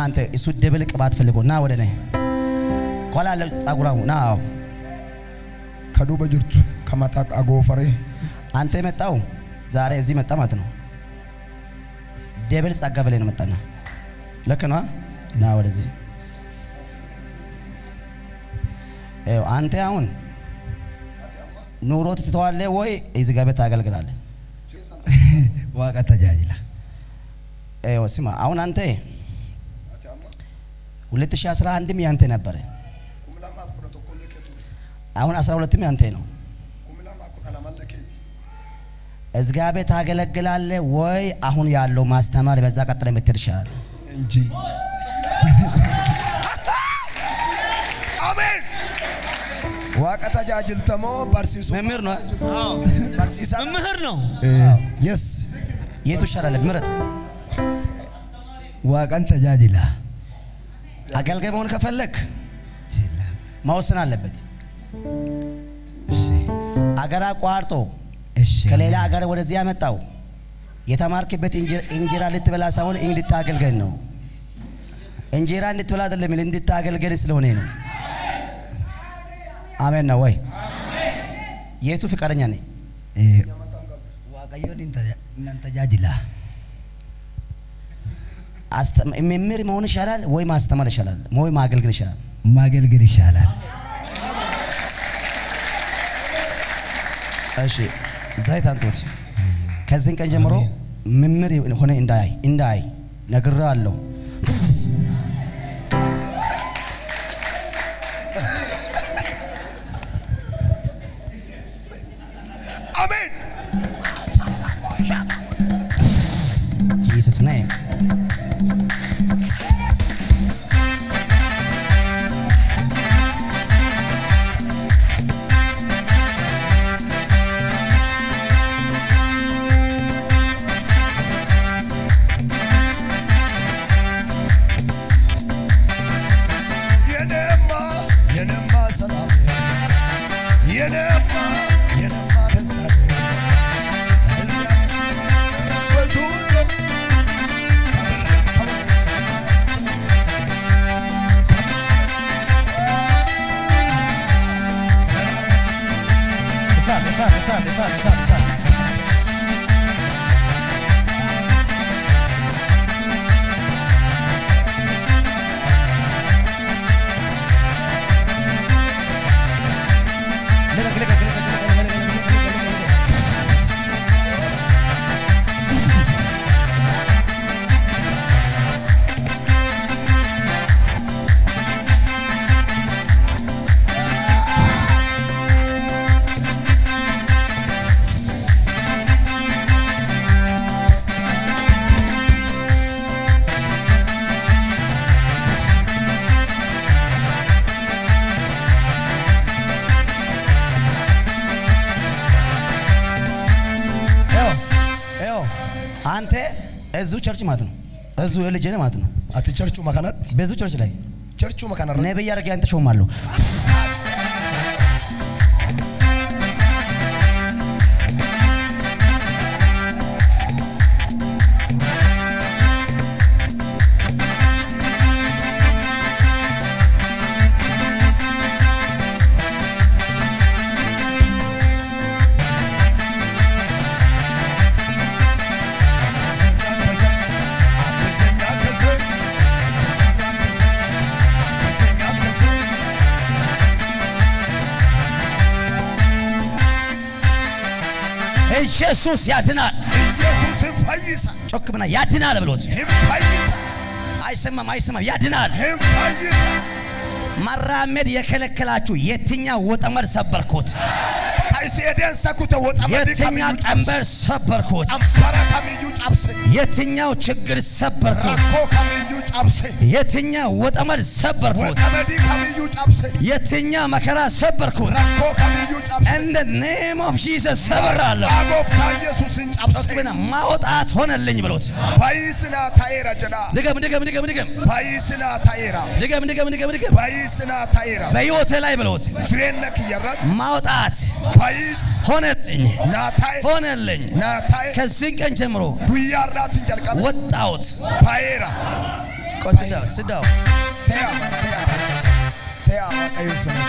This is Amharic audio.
አንተ እሱ ደብል ቅባት ፈልጎ ና ወደ እኔ ከኋላ ያለው ጸጉራሙ ና አዎ ከዱበ ጅርቱ ከመጣቅ አጎፈሬ አንተ የመጣው ዛሬ እዚህ መጣ ማለት ነው። ደብል ጸጋ በላይ ነው መጣና ልክ ነው። ና ወደዚህ ይኸው አንተ አሁን ኑሮ ትተዋለህ ወይ እዚህ ጋር ቤት ታገልግላለህ? ዋቀ ተጃጅላ ይኸው ስማ፣ አሁን አንተ 2011ም ያንተ ነበረ፣ አሁን 12ም ያንተ ነው። እግዚአብሔር ታገለግላለህ ወይ አሁን ያለው ማስተማር በዛ ቀጥለ የምትሄድ ይሻላል። እንጂ አሜን ዋቀ ተጃጅልተሞ በርሲሱ መምህር ነው። በርሲሳ መምህር ነው። የስ የቱ ይሻላል? ምረጥ። ዋቀን ተጃጅላ አገልጋይ መሆን ከፈለክ መወሰን አለበት። አገር አቋርጦ እሺ ከሌላ አገር ወደዚህ ያመጣው የተማርክበት እንጀ- እንጀራ ልትበላ ሳይሆን እንድታገልገን ነው። እንጀራ እንድትበላ አይደለም፣ እንድታገልገን ስለሆነ ነው። አሜን ነው ወይ? የቱ ፍቃደኛ ነኝ? ዋቀዮን እናን ተጃጅላ አስተ- መምህር መሆን ይሻላል ወይ ማስተማር ይሻላል ወይ ማገልገል ይሻላል? ማገልገል ይሻላል። እሺ ዘይት አንቶት ከዚህን ቀን ጀምሮ መምህር ሆነ እንዳይ እንዳይ ነግሬሃለሁ። አሜን ጂሰስ ኔም የኔማ የኔማ ሰላም የኔማ የኔማ ደስታ ብዙ እሳት እሳት እሳት እሳት እሳት እሳት ልቀቅ ልቀቅ ልቀቅ ልቀቅ ልቀቅ ልቀቅ ልቀቅ ልቀቅ ልቀቅ። ይኸው ይኸው አንተ እዚሁ ቸርች ማለት ነው እዚሁ የልጅ ነህ ማለት ነው አቲ ቸርቹ መከነት በዚሁ ቸርች ላይ ቸርቹ መከነ ነብይ አድርጌ አንተ ሾማለሁ። ኢየሱስ ያድናል። ኢየሱስን ፈይሳ ጮክ ብና ያድናል ብሎት ህም ፈይሳ አይሰማም፣ አይሰማም። ያድናል። ህም ፈይሳ መራመድ የከለከላችሁ የትኛው ወጠመድ ሰበርኩት? ከእስኤደን ሰኩተ ወጠመድ የትኛው ከሚዩ ጨብሰ ቀንበር ሰበርኩት? ቀንበረ ከሚዩ ጨብሰ የትኛው ችግር ሰበርኩት? ረኮ ከሚዩ ጨብሰ የትኛው ወጠመድ ሰበርኩት? ወጠመዲ ከሚዩ ጨብሰ የትኛው መከራ ሰበርኩት? ረኮ ከሚዩ ጨብሰ እንደ ኔም ኦፍ ጂሰስ ሰብራለሁ። አጎፍታ ኢየሱስን ጨብሰ ጮክ ብና ማውጣት ሆነልኝ ብሎት ፈይስና ታኤራ ጀዳ ድገም፣ ድገም፣ ድገም፣ ድገም፣ ፈይስና ታኤራ ድገም፣ ድገም፣ ድገም፣ ድገም ፈይስና ታኤራ በሕይወቴ ላይ ብሎት ጅሬነ ክየረት ማውጣት ፈይስ ሆነልኝ ናታኤ ሆነልኝ። ናታኤ ከዚህ ቀን ጀምሮ ጉያራትን ጀልቀበ ወጣሁት። ታኤራ ቆይ ስዳው ስዳው ተያ ተያ ተያ waaqayyo sun